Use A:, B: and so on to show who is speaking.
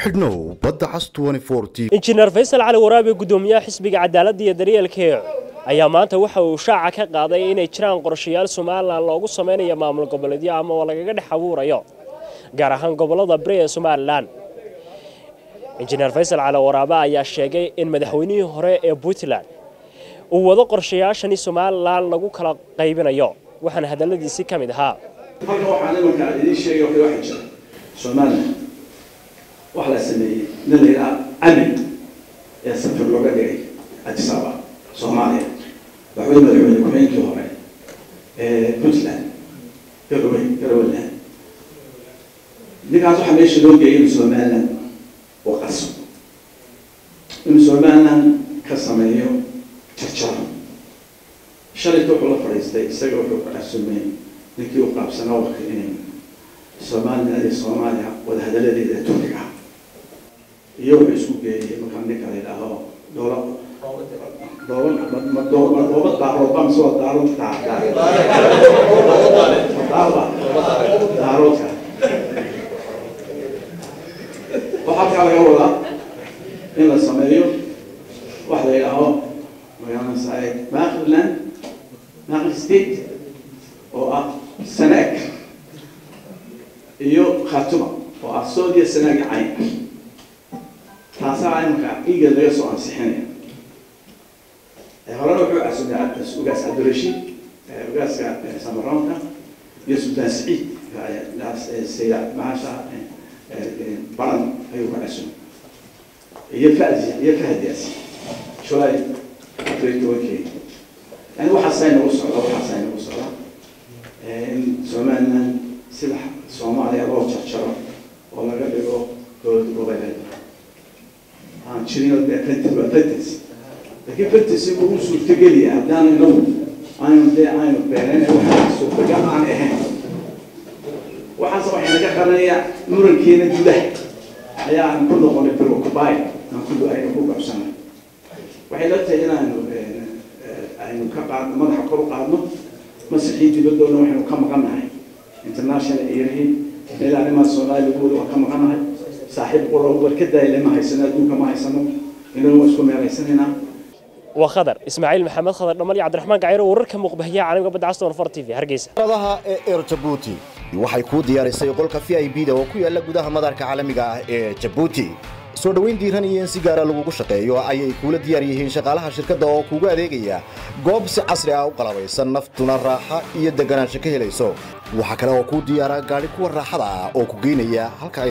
A: xidhnow badda cas
B: injineer faysal cali waraabe guddoomiyaha xisbiga cadaaladda iyo daryeelka eec ayaa maanta waxa uu shaaca ka qaaday inay jiraan qorshayaal somalilan loogu samaynayo maamul goboleedyo ama oo lagaga dhex abuurayo gaar ahaan gobollada bari ee somalilan injineer faysal cali waraabe ayaa sheegay in madaxweynihii hore ee puntland uu wado qorshayaashani somalilan lagu kala qaybinayo waxaana hadalladiisii ka mid ahaa
C: halkan waxaan imanka idiin sheegay waxay waxa jira somalilan wax la sameeyey nin la yidhaha cami ee safar looga dhigay addis ababa soomaaliya waxwey madaxweyne ku-xigeenkii hore ee puntland garowe garoweland ninkaas waxaa meesha loo geeyay inuu somaliland oo qaso inuu somaliland ka sameeyo jarjaro shalayta wuxuu la fadhiistay isaga wuxuu ku casumay ninkii u qaabsanaa warka inay somaliland iyo soomaaliya wadahadaladeeda turkiga iyo wuxuu isku geeyey markaa ninka la yidhaaho doola dooba dooba daarood baa mise waa daarood daaba daaroodka waxaa halkaa laga wadaa in la sameeyo wax la yidhaaho magaranaysaa maakirland maakir state oo ah sanaag iyo khatuma oo ah soodiya sanaagi cayn taasaa imanka iga laga soo ansixinaya horena wuxuu casumay ugaas cabdirashiid ugaaska samaroonka iyo sultaan saciid sayda maasha baran ayuu ka casumay iyo fadi iyo fahdiyaas julay afar tobankii yani waxaasay nagu socda waxaasay nagu socda in somaliland sida soomaaliya loo jarjaro oo laga dhigo good goboleed aan jirin dee fantas waa fantas laakiin fantasigu uu suurtageliya haddaan inagu aynu dee aynu beenayn waxa suurtagal aan ahayn waxaase waxay naga qaranaya murankeena gudaha ayaa aan ku noqonay preoccupy aan ku aynu ku qabsanay waxay la tahay inaanu aynu ka qaadno madaxa kor u qaadno masixii dibadoona waxaynu ka maqannahay international erihi meel arrimaha soomaaliya lagu wada waa ka maqannahay saaxiib qura war ka daayile ma haysano adduunka ma haysano inuu waa isku meelaysanaynaa
B: waa khadar ismaaciil maxamed khadar dhamal iyo cabdiraxmaan gaciro wararka muuqbahiyaha caalamka badda castan far t v hargeysa
A: adaha ee eer jabuuti waxay kuu diyaarisay qolka v i b da oo ku yaala gudaha madarka caalamiga ah ee jabuuti soo dhoweyn diiran iyo in si gaara lagugu shaqeeyo ayay kuula diyaar yihiin shaqaalaha shirkadda oo kuugu adeegaya goob si casri ah u qalabaysan naftuna raaxa iyo deganaansho ka helayso waxaa kale oo kuu diyaara gaadhi kuwa raaxada ah oo ku geynaya halka